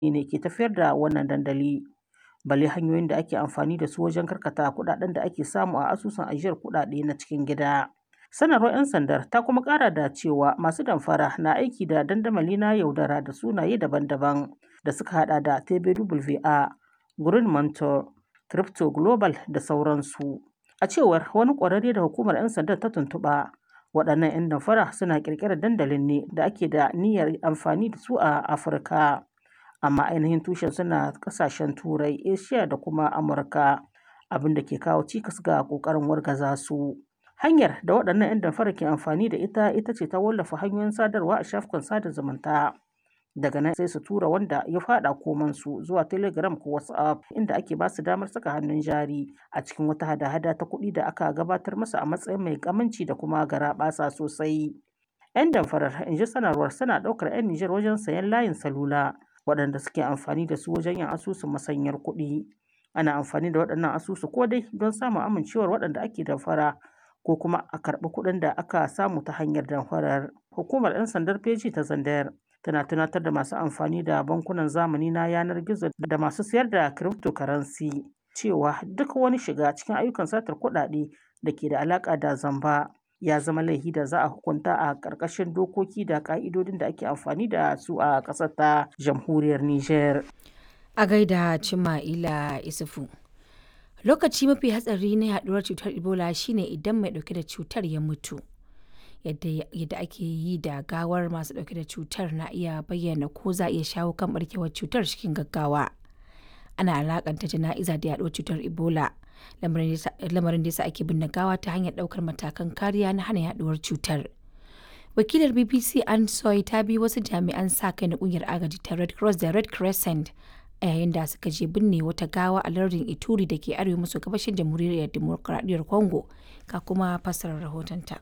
ne ke tafiyar da wannan dandali. Balle hanyoyin da ake amfani da su wajen karkata kuɗaɗen da ake samu a asusun ajiyar kuɗaɗe na cikin gida. Sanarwar 'yan sandar ta kuma ƙara da cewa masu damfara na aiki da dandamali na yaudara da sunaye daban-daban da suka haɗa da TBWA, Green Mentor, Crypto Global da sauransu. A cewar wani ƙwararre da hukumar 'yan sandar ta tuntuɓa, waɗannan 'yan damfara suna ƙirƙirar dandalin ne da ake da niyyar amfani da su a Afirka. Amma ainihin tushen suna ƙasashen Turai, Asiya da kuma Amurka, abin da ke kawo cikas ga ƙoƙarin wargaza su. Hanyar da waɗannan 'yan damfara ke amfani da ita ita ce ta wallafa hanyoyin sadarwa a shafukan sada zumunta. Daga nan sai su tura wanda ya faɗa komansu zuwa Telegram ko WhatsApp inda ake ba su damar saka hannun jari a cikin wata hada-hada ta kuɗi da aka gabatar musu a matsayin mai aminci da kuma garaɓasa sosai. 'Yan damfarar, in ji sanarwar, suna ɗaukar 'yan Nijar wajen sayen layin salula waɗanda suke amfani da su wajen yin asusun masanyar kuɗi. Ana amfani da waɗannan asusu ko dai don samun amincewar waɗanda ake damfara ko kuma a karɓi kuɗin da aka samu ta hanyar damfarar. Hukumar 'yan sandar feji ta Zandayar tana tunatar da masu amfani da bankunan zamani na yanar gizo da masu sayar da cryptocurrency cewa duk wani shiga cikin ayyukan satar kuɗaɗe da ke da alaƙa da zamba ya zama laifi da za a hukunta a ƙarƙashin dokoki da ƙa'idodin da ake amfani da su a ƙasar ta jamhuriyar Nijar. A gaida Cima'ila Isufu. Lokaci mafi hatsari na yaduwar cutar Ebola shine idan mai ɗauke da cutar ya mutu. yadda ake yi da gawar masu dauke da cutar na iya bayyana ko za a iya shawo kan barkewar cutar cikin gaggawa ana alakanta jana'iza da yaduwar cutar ebola lamarin da yasa ake binne gawa ta hanyar daukar matakan kariya na hana yaduwar cutar wakilar bbc an soy ta bi wasu jami'an sa kai na kungiyar agaji ta red cross da red crescent a yayin da suka je binne wata gawa a lardin ituri da ke arewa maso gabashin jamhuriyar demokuraɗiyyar congo ka kuma fassarar rahotonta.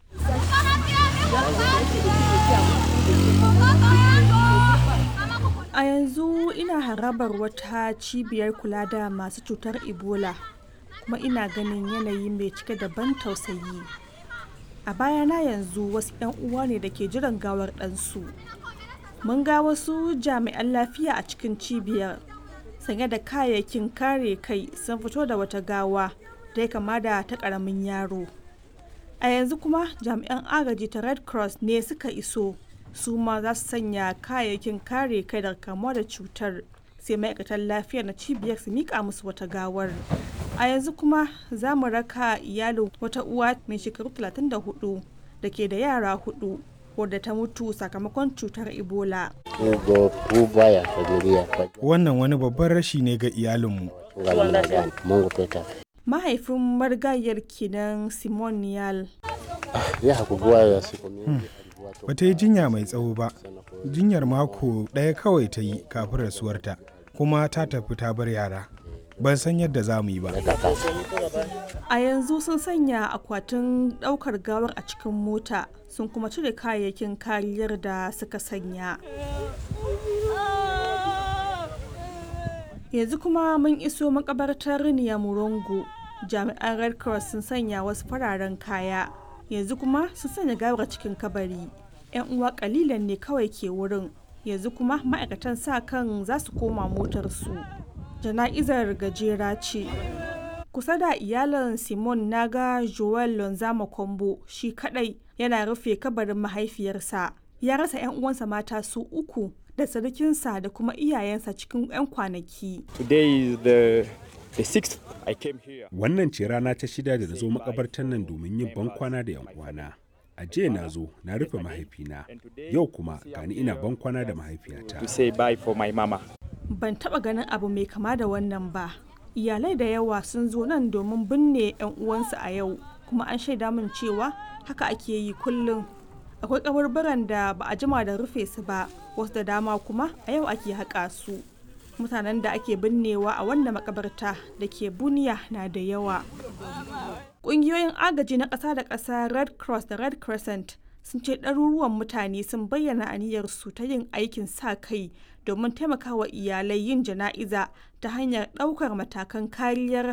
A yanzu ina harabar wata cibiyar kula da masu cutar Ebola kuma ina ganin yanayi mai cike da ban tausayi. A bayana yanzu wasu 'yan uwa ne da ke jiran gawar ɗansu. Mun ga wasu jami'an lafiya a cikin cibiyar sanye da kayayyakin kare kai sun fito da wata gawa da ya kama da ta ƙaramin yaro. a yanzu kuma jami'an agaji ta red cross ne suka iso su ma za su sanya kayayyakin kare kai daga kamuwa da cutar sai ma'aikatan lafiya na cibiyar su mika musu wata gawar a yanzu kuma za mu raka iyalin wata uwa mai shekaru 34 da ke da yara hudu wadda ta mutu sakamakon cutar ebola wannan wani babban rashi ne ga iyalinmu mahaifin marigayar kenan simon niyal ba ta yi jinya mai tsawo ba jinyar mako ɗaya kawai ta yi kafin rasuwarta kuma ta tafi ta bar yara ban san yadda za mu yi ba a yanzu sun sanya akwatin ɗaukar gawar a cikin mota sun kuma cire kayayyakin kariyar da suka sanya yanzu kuma mun iso makabartar murongo jami'an red cross sun sanya wasu fararen kaya yanzu kuma sun sanya gawar cikin kabari yan uwa kalilan ne kawai ke wurin yanzu kuma ma'aikatan sa kan za su koma motarsu jana'izar gajera ce kusa da iyalan simon naga joel lonzama kombo shi kadai yana rufe kabarin mahaifiyarsa ya rasa 'yan uwansa mata su uku da sarkinsa da kuma iyayensa cikin 'yan kwanaki. Wannan ce rana ta shida da na zo makabartar nan domin yin bankwana da 'yan uwana. A jiya na zo na rufe mahaifina, yau kuma gani ina bankwana da mahaifiyata. Ban taba ganin abu mai kama da wannan ba. Iyalai da yawa sun zo nan domin binne 'yan uwansu a yau, kuma an shaida min cewa haka ake yi kullum. Akwai kabarbaran da ba a jima da rufe su ba, wasu da dama kuma a yau ake haƙa su. mutanen da ake binnewa a wannan makabarta da ke buniya na da yawa ƙungiyoyin agaji na ƙasa da ƙasa red cross da red crescent sun ce ɗaruruwan mutane sun bayyana aniyarsu ta yin aikin sa kai domin taimakawa iyalai yin jana'iza ta hanyar ɗaukar matakan kariyar